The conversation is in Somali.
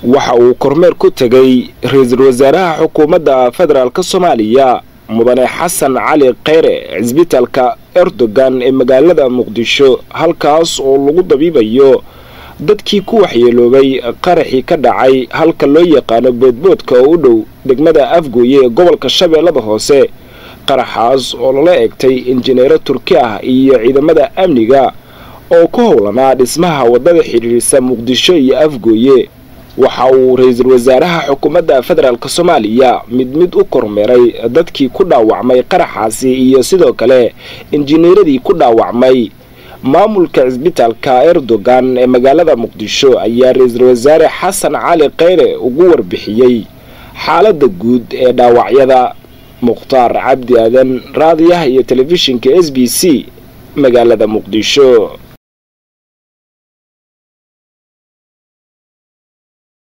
waxa uu kormeer ku tegay ra-iisul wasaaraha xukuumadda federaalk soomaaliya mudane xasan cali kheyre cisbitaalka erdogan ee magaalada muqdisho halkaas oo lagu dabiibayo dadkii ku waxyeeloobay qaraxii ka dhacay halka loo yaqaano boodboodka oo u dhow degmada afgooye ee gobolka shabeellada hoose qaraxaas oo lala egtay injineero turki ah iyo ciidamada amniga oo ku howlanaa dhismaha waddada xidhiirisa muqdisho iyo afgooye waxa uu ra-iisul wasaaraha xukuumadda federaalk soomaaliya mid mid u kormeeray dadkii ku dhaawacmay qaraxaasi iyo sidoo kale injineeradii ku dhaawacmay maamulka cisbitaalka erdogan ee magaalada muqdisho ayaa ra-iisul wasaare xasan cali kheyre ugu warbixiyey xaaladda guud ee dhaawacyada mukhtaar cabdi aadan raadiyaha iyo telefishinka s b c magaalada muqdisho